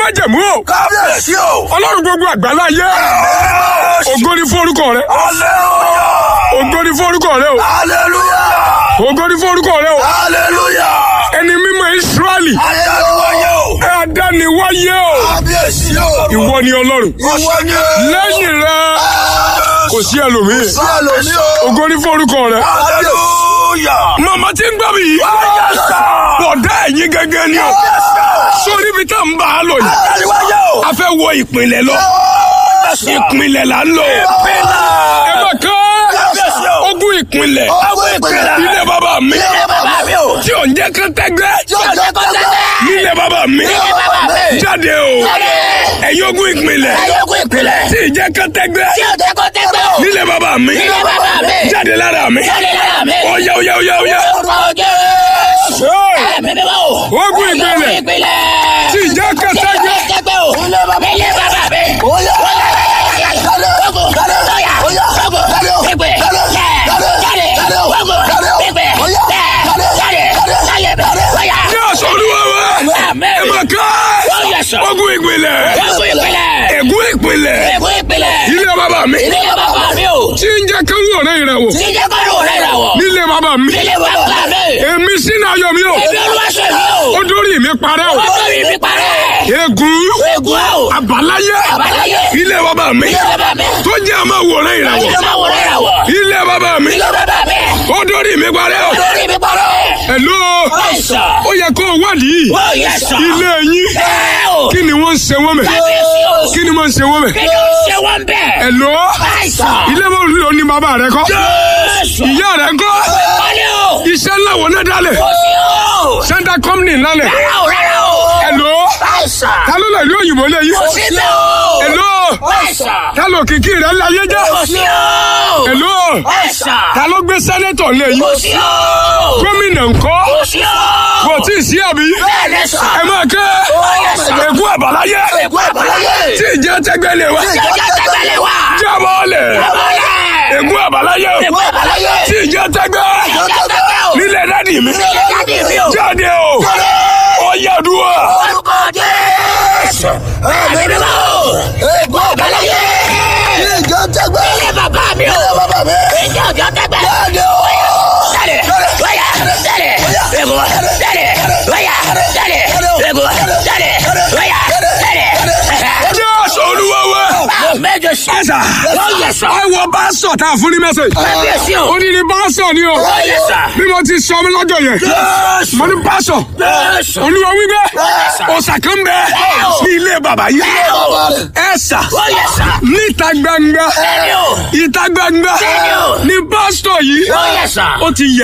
májẹ̀mú o kábíyèsí o. ọlọ́run gbogbo àgbáláyé ògo ni fún orúkọ rẹ hallelujah. ògo ni fún orúkọ rẹ o hallelujah. ògo ni fún orúkọ rẹ o hallelujah. ẹni mímọ́ Ísírẹ́lì ayélujára o. ẹ adániwáyé o kábíyèsí o. ìwọ ni ọlọ́run ìwọ ni. lẹ́yìn rẹ kò sí ẹlòmíì sálọ ní o. ògo ni fún orúkọ rẹ. hallelujah. màmá tí ń gbọ́ mi yìí Yes, sir. bọ̀dá ẹ̀yìn gẹ́gẹ́ ni o Yes, sir. sórí ibi tá n bá a lọ yìí ayélujára o. a fẹ́ wọ ìpínlẹ̀ lọ Yes, sir. ìpínlẹ̀ là ń lọ Pínlẹ̀. ẹ bá ká Kábíyèsí o. ogún ìpínlẹ̀ Ogún ìpínlẹ̀. ilé bàbá mi Ilé bàbá mi o. tí ò ń jẹ́ kán tẹ́gbẹ́ Tí o jẹ́ kó tẹ́lẹ̀. nílé bàbá mi Ilé bàbá mi. jáde o Jáde. ẹ̀yin ogún ìpínlẹ̀ Ayégun ìpínlẹ̀. tí ì jẹ́ kán tẹ́gbẹ́ Tí o jẹ́ kó tẹ́gbẹ́ o. nílé bàbá mi Ilé bàbá mi. jáde lára mi Jáde lára mi. ọ̀yá ọ̀yá ọ̀yá ọ̀yá Orúkọ Jésù. Hey! Ẹ̀mí mi bá o. Ogún ìpínlẹ̀. Ogún ìpínlẹ̀. tí ì jẹ́ kán Tí o tẹ́gbẹ́ jẹ́ tẹ́gbẹ́ o. Ilé bàbá mi. Ilé bàbá mi. Oya. Ogun. Oya. Ogun. Pípé. Jáde. Jáde. Ogun. Pípé. Jáde. Jáde. Oya. ní ọ̀sán olúwa wa Àmín. ẹ máa ká Oya sọ. ogún ìpínlẹ̀ Ogún ìpínlẹ̀. ègún ìpínlẹ̀ Ogún ìpínlẹ̀. ilé bàbá mi Ilé bàbá mi o. tí ń jẹ́ kán wọ̀ rẹ̀ ìrẹ̀wọ̀ Tí jẹ́ kọ́ ló rẹ̀ rà wọ̀. nílé bàbá mi Ilé bàbá mi. èmi sínú ayọ̀ mi o Èmi olúwa ṣe mi o. ó dórí mi parẹ́ o Ọjọ́ mi fi parẹ́. ègún Egun a o. àbáláyé Àbáláyé. ilé bàbá mi Ilé bàbá mi. tó jẹ́ àmọ́ wọ̀ rẹ̀ ìrẹ̀wọ̀ Ilé bàbá wọ̀ rẹ̀ rà wọ̀. ilé bàbá mi Ilé bàbá mi. ó dórí mi parẹ́ o Lórí mi parẹ́. ẹ̀ló Àìsàn. ó yẹ kó o wádìí Ó yẹ sọ. ilé yín Ẹ o. kí ni wọ́n ń ṣe wọ́n mẹ́ Kábíyèsí o. kí ni wọ́n ń ṣe wọ́n mẹ́ Kí ló ń ṣe wọ́n bẹ̀? ẹ̀ló Àìsàn. ilé bó lò ní bàbá rẹ kọ́ Jésù. ìyá rẹ kọ́ Wọlé o. iṣẹ́ ńlá wo náà dálẹ̀ Kò sí o. sẹ́ńtà kọ́mìnì ńlá lẹ̀ Rárá o, rárá o. ẹ̀ló Àìsàn. ta ló lọ ìlú òyìnbó lé yìí Kò sí bẹ́ẹ̀ o. ẹ̀ló Àìsàn. ta ló kìkì rẹ̀ láyé jẹ́ Kò sí o. ẹ̀ló Àìsàn. ta ló gbé sẹ́nẹ́tọ̀ lé yìí Kò sí o. gómìnà ńkọ́ Kò sí o. kò tí ì sí àbí Bẹ́ẹ̀ ni sọ. ẹ máa kẹ́ ègún àbáláyé Ègún àbáláyé. tí ìjẹ́ tẹ́gbẹ́ lé wa Jọjọ tẹ́gbẹ́lẹ̀ wá. jábọ́ lẹ̀ Bọ́lẹ̀. ègún àbáláyé Ègún àbáláyé. tí ìjẹ́ tẹ́gbẹ́ Jọjọ tẹ́gbẹ́ o. nílẹ̀ dádì mi Ilé jáde mi o. jáde o ó yá dúró Orúkọ Jésù. Ẹ̀mí mi bá o. Ègún àbáláyé. ìjọ tẹgbẹ́ Ilé bàbá mi o. bàbá mi Ìjọ ọjọ́ tẹ́gbẹ́. jáde o Jáde. Wáyà. Jáde. Ègún. Jáde. Wáyà. Jáde. Ègún. Jáde. Wáyà. Jáde. jésù olúwa wa Mẹ́jọ sí. ẹ̀sà Ó yẹ sọ. ẹ wọ báṣọ tá a fún ní mẹ́sẹ̀jì Kábíyèsí o. ó ní ní báṣọ ni o Ó yẹ sọ. bí mo ti sọ mi lọ́jọ́ yẹn Jésù. mo ní báṣọ Jésù. olúwa wípé ọ̀sà kan bẹ ní ilé bàbá yìí ẹ̀sà Ó yẹ sọ. níta gbangba Bẹ́ẹ̀ni o. ìta gbangba Bẹ́ẹ̀ni o. ní pásítọ̀ yìí Ó yẹ sọ. ó ti yẹ